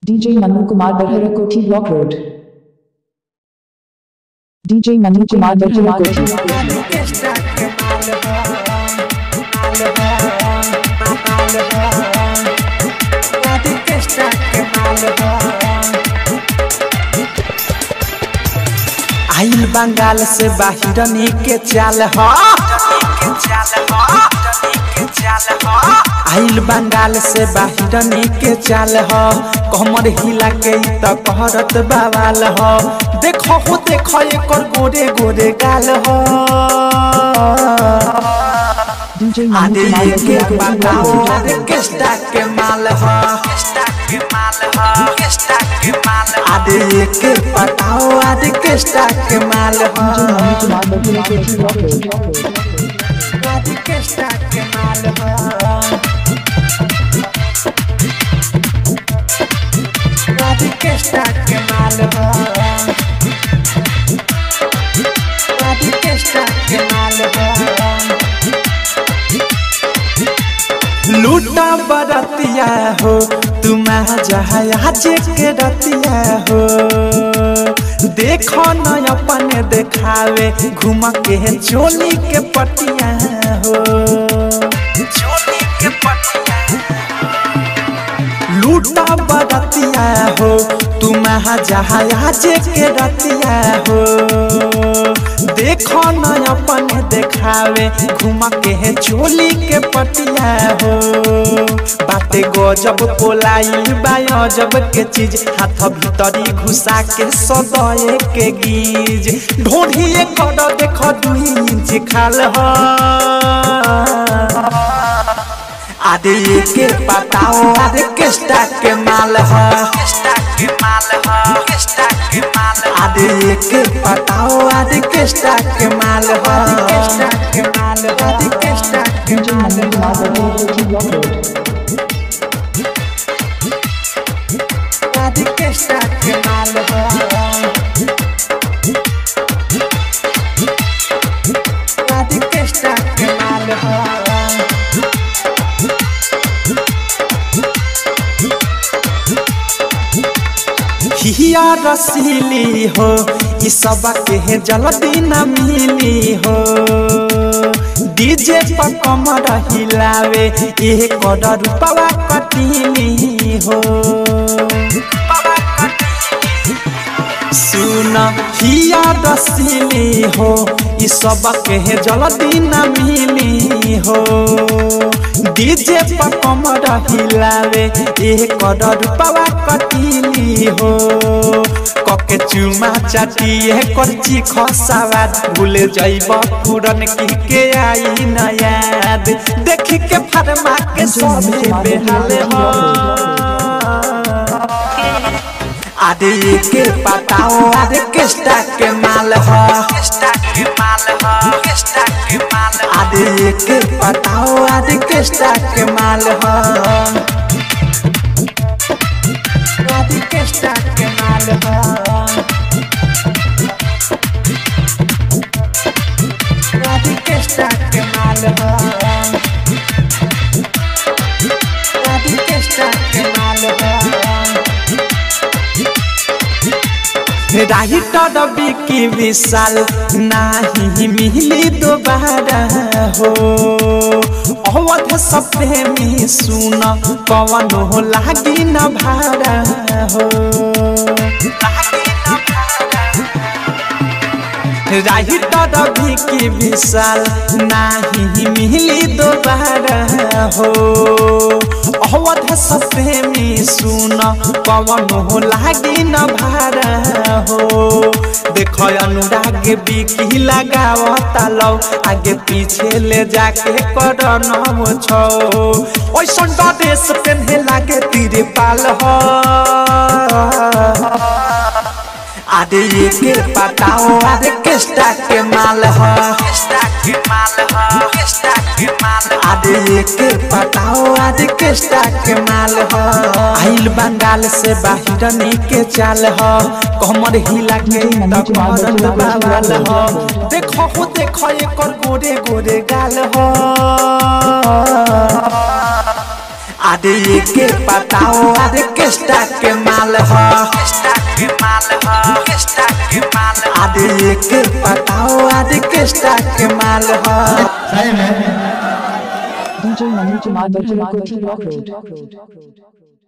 DJ Manu Kumar Barhara Koti Block Road. DJ Manu Kumar Barhara Koti Block Road. आइल बंगाल से बाहिरनी के चाल ह आइल बंगाल से बाहिरनी के चाल ह कमर हिला के ई त कहरत बवाल ह देखो हो देखो एकर गोरे गोरे गाल ह DJ Manu आदि Kumar ये के Barhara Koti Block बताओ Road. आदि किस्टा के माल ह आदि ये के बताओ आदि किस्टा के माल DJ ह Manu Kumar Barhara Koti Block Road. आदि किस्टा के माल ह आदि किस्टा के माल ह आदि किस्टा के माल ह लूटा बरतिया हो तुम आज के रतिया हो देखो न अपने देखावे घूम के चोली के पटिया हो चोली के पटिया लूटा बरतिया हो तुम जहाज के रतिया हो देखो न अपने देखावे घूम के चोली के पटिया हो बाते गजब पोलाइल बा अजब के चीज हाथ भीतरी घुसा के सदये के गीज ढोढ़िए कर देख दुई इंच खाल ह आदि के बताओ आदि किस्टा के माल ह आदि के बताओ आदि किस्टा के माल ह आदि किस्टा के DJ माल Manu Kumar Barhara Koti Block Road. आदि किस्टा के माल ह आदि किस्टा के माल ह हिया रसीली हो ई सब के जल्दी न मिली हो डीजे पर कमर हिलावे ये कर रूपवा कटीली हो सुन हिया रसीली हो ई सब के जल्दी न मिली हो डीजे पर कमर हिलावे ये कर रूपवा कटीली हो कके चुमा चाटिए करची खसावाद भूले जाइब पूरन की के आई न याद देखी के फरमा के सभी बेहाल हो आदि के बताओ आदि किस्टा के माल ह आदि के बताओ आदि किस्टा के माल ह आदि किस्टा के माल ह आदि किस्टा के माल ह आदि किस्टा के माल ह राइटर बिकी विशाल नाही मिली दोबारा हो अवध सब प्रेमी सुन पवन हो लागी न भारा हो राइटर बिकी विशाल नाही मिली दोबारा हो अवध सब प्रेमी सुन पवन हो लागी न भारा हो देख अनुराग बिकी लगावता लौ आगे पीछे ले जाके कर नम छो ओइसन ड्रेस पेन्हे लागे तीरे पाल हो आदि के बताओ आदि किस्टा के माल ह आदि के बताओ आदि किस्टा के माल ह आइल बंगाल से बाहिरनी के चाल ह कमर हिला के त करत बाबाल ह देखो हो देखो एकर गोरे गोरे गाल ह अरे ये के बताओ अरे किस्टा के माल ह अरे ये के बताओ अरे किस्टा के माल ह DJ Manu Kumar Bajaj Road.